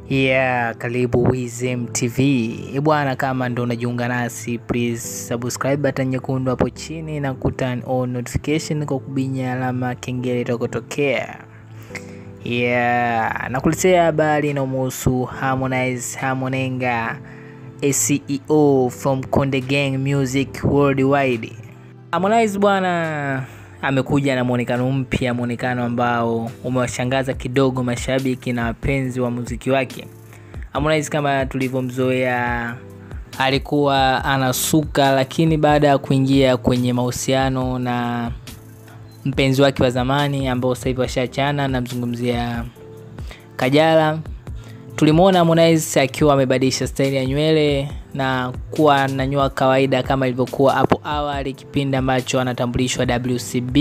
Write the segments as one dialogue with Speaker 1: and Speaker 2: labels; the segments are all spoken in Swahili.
Speaker 1: Yeah, karibu Wizem TV. Eh bwana, kama ndo unajiunga nasi, please subscribe button nyekundu hapo chini na kuturn on notification kwa kubinya alama kengele itakotokea. Yeah, nakuletea habari inayomuhusu Harmonize Harmonenga, a CEO from Konde Gang Music Worldwide. Harmonize bwana amekuja na mwonekano mpya, mwonekano ambao umewashangaza kidogo mashabiki na wapenzi wa muziki wake. Harmonize kama tulivyomzoea alikuwa anasuka, lakini baada ya kuingia kwenye mahusiano na mpenzi wake wa zamani ambao sasa hivi washaachana, namzungumzia Kajala, tulimwona Harmonize akiwa amebadilisha staili ya nywele na kuwa nanyoa kawaida kama ilivyokuwa hapo awali kipindi ambacho anatambulishwa WCB.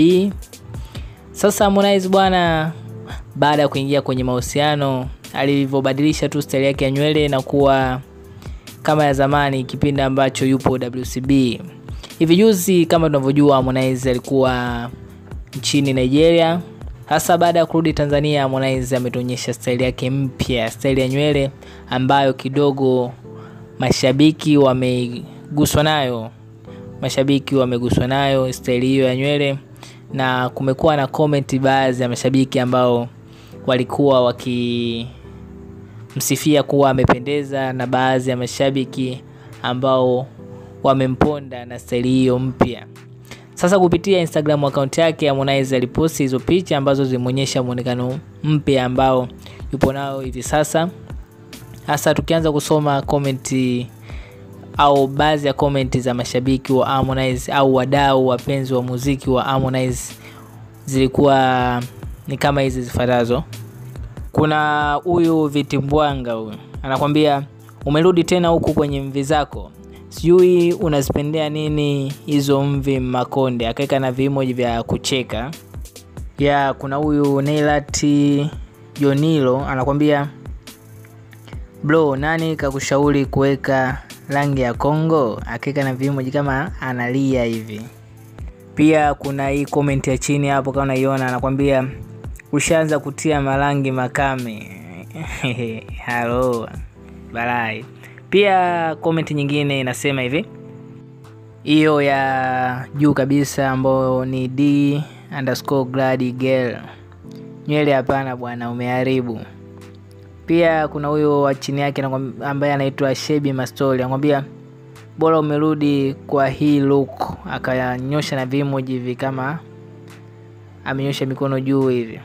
Speaker 1: Sasa Harmonize bwana, baada ya kuingia kwenye mahusiano, alivyobadilisha tu staili yake ya nywele na kuwa kama ya zamani kipindi ambacho yupo WCB. Hivi juzi kama tunavyojua, Harmonize alikuwa nchini Nigeria. Hasa baada ya kurudi Tanzania, Harmonize ametuonyesha staili yake mpya, staili ya nywele ambayo kidogo mashabiki wameguswa nayo, mashabiki wameguswa nayo staili hiyo ya nywele, na kumekuwa na comment baadhi ya mashabiki ambao walikuwa wakimsifia kuwa amependeza, na baadhi ya mashabiki ambao wamemponda na staili hiyo mpya. Sasa kupitia Instagram account yake Harmonize aliposti hizo picha ambazo zimeonyesha muonekano mpya ambao yupo nao hivi sasa. Hasa tukianza kusoma komenti au baadhi ya komenti za mashabiki wa Harmonize au wadau wapenzi wa muziki wa Harmonize zilikuwa ni kama hizi zifuatazo. Kuna huyu Vitimbwanga huyu anakwambia umerudi tena huku kwenye mvi zako sijui unazipendea nini hizo mvi Makonde, akaweka na vimoji vya kucheka ya. Kuna huyu Neilati Jonilo anakwambia bro, nani kakushauri kuweka rangi ya Kongo, akaweka na vimoji kama analia hivi. Pia kuna hii comment ya chini hapo, kama unaiona, anakwambia ushaanza kutia marangi makame halo balai pia komenti nyingine inasema hivi, hiyo ya juu kabisa ambayo ni D underscore glad girl, nywele hapana bwana, umeharibu. Pia kuna huyo wa chini yake ambaye anaitwa Shebi Mastori anakwambia bora umerudi kwa hii look, akanyosha na vimoji hivi kama amenyosha mikono juu hivi.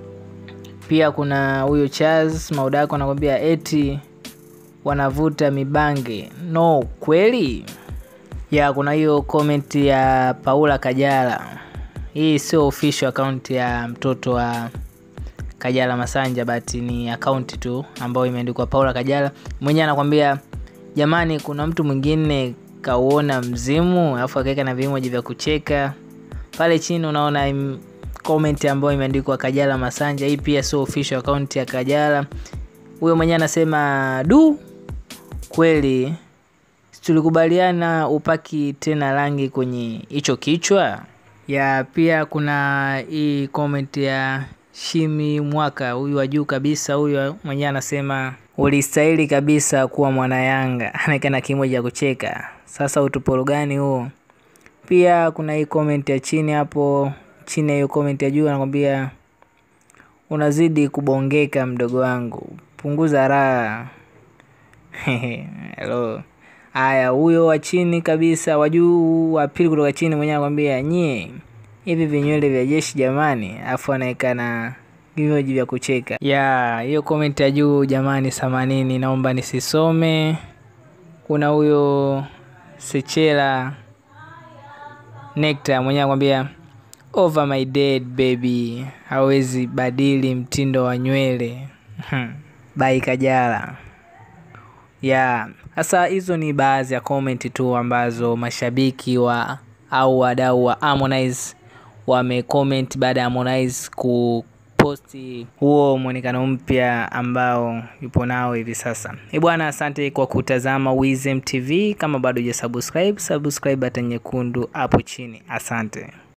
Speaker 1: Pia kuna huyo Charles Maudako anakwambia eti wanavuta mibange no kweli ya kuna hiyo comment ya Paula Kajala. Hii sio official account ya mtoto wa Kajala Masanja, but ni account tu ambayo imeandikwa Paula Kajala. Mwenyewe anakwambia jamani, kuna mtu mwingine kauona mzimu, alafu akaweka na vimoji vya kucheka pale chini. Unaona comment ambayo imeandikwa Kajala Masanja. Hii pia sio official account ya Kajala. Huyo mwenyewe anasema du kweli tulikubaliana upaki tena rangi kwenye hicho kichwa ya. Pia kuna hii comment ya Shimi Mwaka, huyu wa juu kabisa, huyu mwenyewe anasema ulistahili kabisa kuwa mwana Yanga, anaeka na kimoja ya kucheka. Sasa utuporo gani huo? Pia kuna hii comment ya chini hapo, chini ya hiyo comment ya juu anakwambia unazidi kubongeka mdogo wangu, punguza raha Hello. Haya, huyo wa chini kabisa, wa juu wa pili kutoka chini, mwenyewe anakwambia nyie, hivi vinywele vya jeshi jamani, afu anaweka na vimoji vya kucheka ya. Hiyo comment ya juu jamani, samanini, naomba nisisome. Kuna huyo Sechela Nectar mwenyewe anakwambia over my dead baby, hawezi badili mtindo wa nywele bai Kajala ya sasa, hizo ni baadhi ya comment tu ambazo mashabiki wa au wadau wa Harmonize wamecomment baada ya Harmonize kuposti huo mwonekano mpya ambao yupo nao hivi sasa. Eh bwana, asante kwa kutazama Wizem TV. Kama bado hujasubscribe, subscribe button nyekundu hapo chini. Asante.